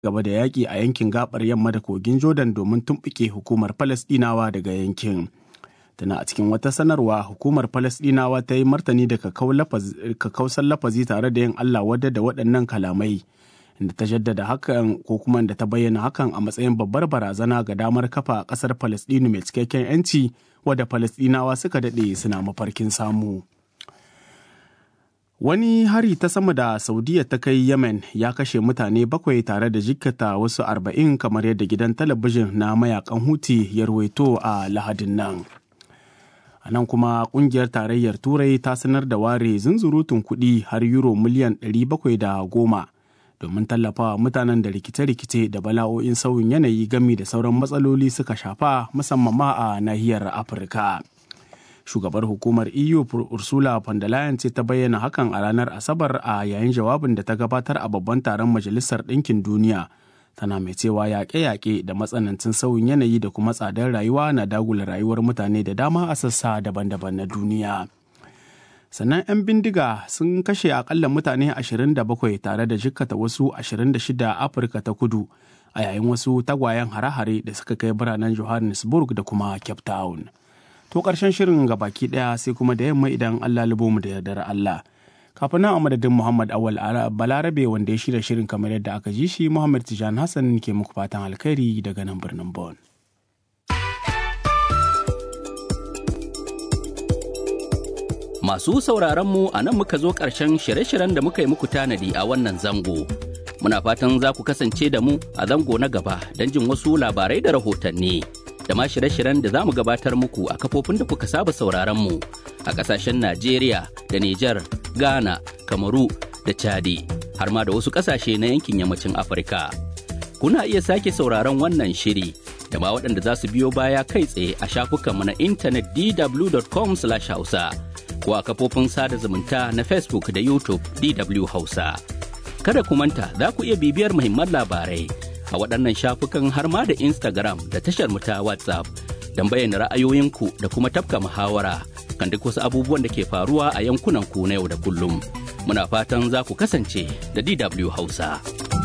gaba da yaƙi a yankin gabar yamma da kogin Jordan domin tumɓuke hukumar Falasɗinawa daga yankin. Tana a cikin wata sanarwa hukumar Falasɗinawa ta yi martani da kakausan lafazi tare da yin Allah wadda da waɗannan kalamai. Inda ta jaddada hakan ko kuma da ta bayyana hakan a matsayin babbar barazana ga damar kafa ƙasar Falasɗinu mai cikakken 'yanci wadda Falasɗinawa suka daɗe suna mafarkin samu. Wani hari ta sama da Saudiya ta kai Yemen ya kashe mutane bakwai tare da jikkata wasu arba'in kamar yadda gidan talabijin na mayakan Huti ya ruwaito a Lahadin nan. A nan kuma kungiyar tarayyar Turai ta sanar da ware zunzurutun kuɗi har euro miliyan 710 domin tallafawa mutanen da rikice-rikice da bala'o'in sauyin yanayi gami da sauran matsaloli suka shafa musamman ma a nahiyar Afirka. shugabar hukumar eu ursula von der leyen ce ta bayyana hakan a ranar asabar a yayin jawabin da ta gabatar a babban taron majalisar ɗinkin duniya tana mai cewa yaƙe-yaƙe da matsanancin sauyin yanayi da kuma tsadar rayuwa na dagula rayuwar mutane da dama a sassa daban-daban na duniya sannan 'yan bindiga sun kashe akalla mutane 27 tare da jikkata wasu 26 a afirka ta kudu a yayin wasu tagwayen hare-hare da suka kai biranen johannesburg da kuma cape town To ƙarshen shirin ga baki ɗaya sai kuma da yamma idan Allah lubo mu da yardar Allah. Kafin nan a madadin Muhammad Awal Balarabe wanda ya shirya shirin kamar yadda aka ji shi Muhammad Tijan Hassan ke muku fatan alkhairi daga nan birnin Bon. Masu sauraron mu a nan muka zo ƙarshen shirye-shiryen da muka yi muku tanadi a wannan zango. Muna fatan za ku kasance da mu a zango na gaba don jin wasu labarai da rahotanni. da ma shirye-shiryen da za mu gabatar muku a kafofin da kuka saba sauraron mu a kasashen Najeriya da Nijar, Ghana, Kamaru da Chadi har ma da wasu kasashe na yankin yammacin Afirka. Kuna iya sake sauraron wannan shiri da ma waɗanda za su biyo baya kai tsaye a shafukanmu na intanet dw.com/hausa ko a kafofin sada zumunta na Facebook da YouTube DW Hausa. Kada ku manta za ku iya bibiyar muhimman labarai a waɗannan shafukan har ma da Instagram da tashar mu ta WhatsApp don bayyana ra'ayoyinku da kuma tafka muhawara kan duk wasu abubuwan da ke faruwa a yankunan ku na yau da kullum. Muna fatan za ku kasance da DW Hausa.